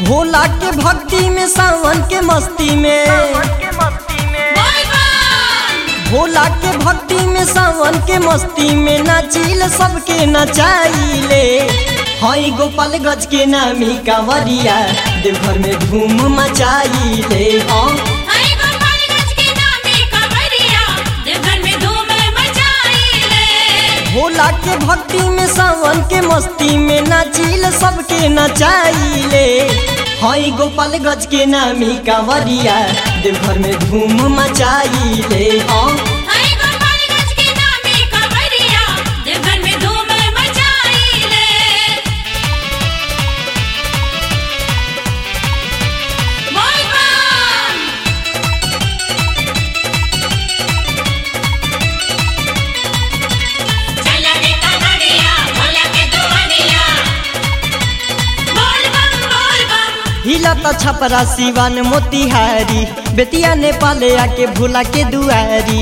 भोला के भक्ति में सावन के मस्ती में भोला के भक्ति में सावन के मस्ती में नाचिल सबके नचाइले हई गोपाल गज के नामी कांवरिया देवघर में धूम मचाइले हाँ हरे गोपालगंज के नामे कांवरिया देवघर में धूम मचाइले भोला के भक्ति में सावन के मस्ती में नाचिल सबके नचाइले हई गोपाल गज के नामी कांवरिया देवघर में धूम मचाइले हाँ हरे गोपालगंज के नामे कांवरिया देवघर में धूम मचाइले बोल बम चला रे कांवरिया भोला के दुआरिया बोल बम बोल बम हिला त छपरा सिवान मोतिहारी बेतिया नेपाल आके भोला के दुआरी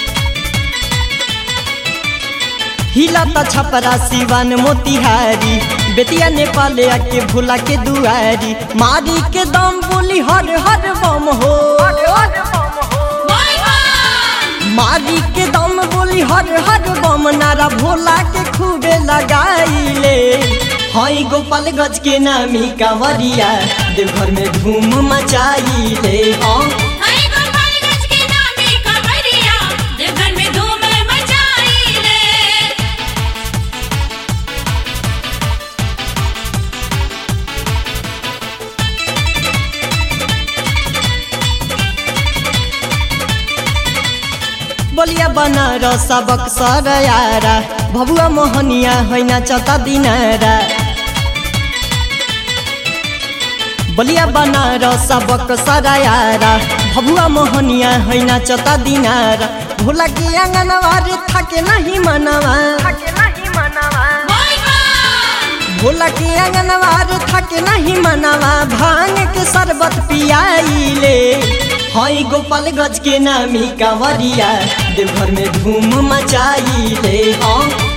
हिला त छपरा सिवान मोतिहारी बेतिया नेपाल आके भोला के दुआरी मारी के दम बोली हर हर बम हो बोल बम मारी के दम बोली हर हर बम नारा भोला के खूबे लगाइले हई गोपाल गज के नामी कांवरिया देवघर में धूम मचाइले हाँ हरे गोपालगंज के नामे कांवरिया देवघर में धूम मचाइले बलिया बनारस सबक सरयारा भबुआ मोहनिया हैना चता दिनारा बलिया बनारस सबक सरयारा भबुआ मोहनिया हैना चता दिनारा भोला के आंगनवारे थाके नहीं मनवा बोल बम भोला के आंगनवार थाके नहीं मनवा भांग के शरबत पियाइले हई गोपाल गज के नामी कांवरिया देवघर में धूम मचाइले हाँ